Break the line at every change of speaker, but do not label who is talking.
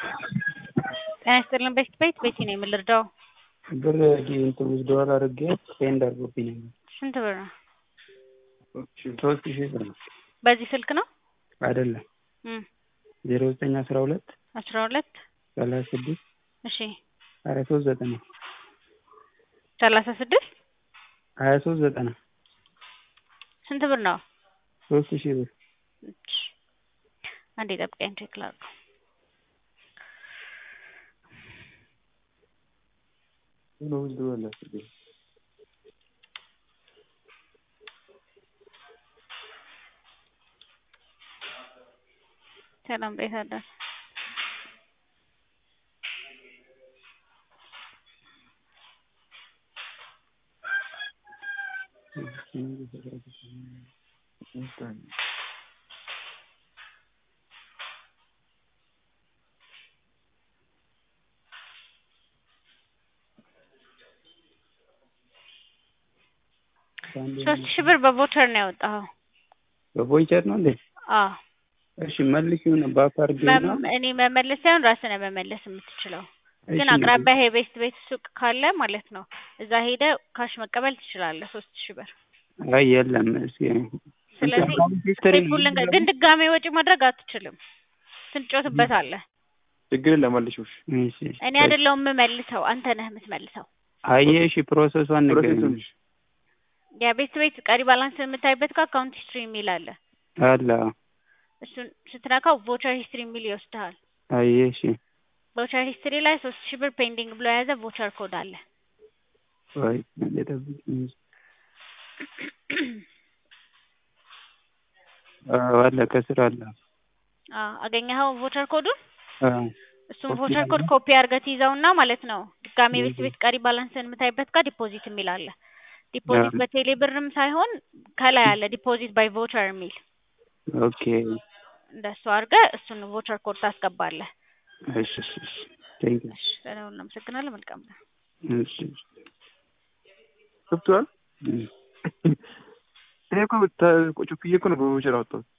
ጤና ይስጥልን ቤት ቤት ቤቲ ነው የምልርዳው
ብር እንትን ዊዝድሮዋል አድርጌ ፔንድ አድርጎብኝ ነበር።
ስንት ብር ነው?
ሶስት ሺህ ብር ነው።
በዚህ ስልክ ነው?
አይደለም
እም
ዜሮ ዘጠኝ አስራ ሁለት
አስራ ሁለት
ሰላሳ ስድስት
እሺ
ሀያ ሶስት ዘጠና
ሰላሳ ስድስት
ሀያ ሶስት ዘጠና
ስንት ብር ነው?
ሶስት ሺህ ብር
እሺ አንዴ ጠብቀኝ ቼክ ላድርገው።
ነው ዊዝድሮዋል አድርጌ
ሰላም ቤት አዳር ሶስት ሺህ ብር በቮቸር ነው ያወጣኸው?
በቮይቸር ነው እንዴ?
አዎ
እሺ መልሺውን ባክ አድርጌና
መም- እኔ መመለስ ሳይሆን ራስህ ነህ መመለስ የምትችለው። ግን
እሺ፣
አቅራቢያ የቤስት ቤት ሱቅ ካለ ማለት ነው እዛ ሄደህ ካሽ መቀበል ትችላለህ። ሶስት ሺህ ብር
አይ የለም እስኪ
ስለዚህ ፌስቡክ ልንገ- ግን ድጋሜ ወጪ ማድረግ አትችልም። ትንጮትበታለህ።
ችግር ለማልሽሽ
እሺ
እኔ አይደለሁም የምመልሰው፣ አንተ ነህ የምትመልሰው።
አየህ እሺ ፕሮሰሷን ንገረኝ
ፕሮሴሱን
የቤስት ቤት ቀሪ ባላንስ የምታይበት ጋር አካውንት ሂስትሪ የሚል አለ።
አለ
እሱን ስትነካው ቮቸር ሂስትሪ የሚል ይወስድሃል።
አየህ እሺ
ቮቸር ሂስትሪ ላይ ሶስት ሺህ ብር ፔንዲንግ ብሎ የያዘ ቮቸር ኮድ አለ።
ወይ እንደጠብቅኝ አዎ አለ ከስር አለ
አዎ አገኘኸው ቮቸር ኮዱን?
አዎ
እሱም
ኮፒ
ቮቸር
አለ?
ኮድ ኮፒ አድርገህ ትይዘውና ማለት ነው ድጋሜ ቤት ቤት ቀሪ ባላንስን የምታይበት ጋር ዲፖዚት የሚል አለ። ዲፖዚት
ያ።
በቴሌ ብርም ሳይሆን ከላይ አለ ዲፖዚት ባይ ቮቸር የሚል
ኦኬ
እንደሱ አድርገህ እሱን ቮቸር ኮድ ታስገባለህ።
እሺ እሺ እሺ ቴንክ ዩ
ስለሆነ እናመሰግናለን። መልካም ነው።
እሺ
ገብቶሃል?
እም።
እኔ እኮ ተ- ቁጭ ብዬ እኮ ነው በቦቸር አወጣሁት።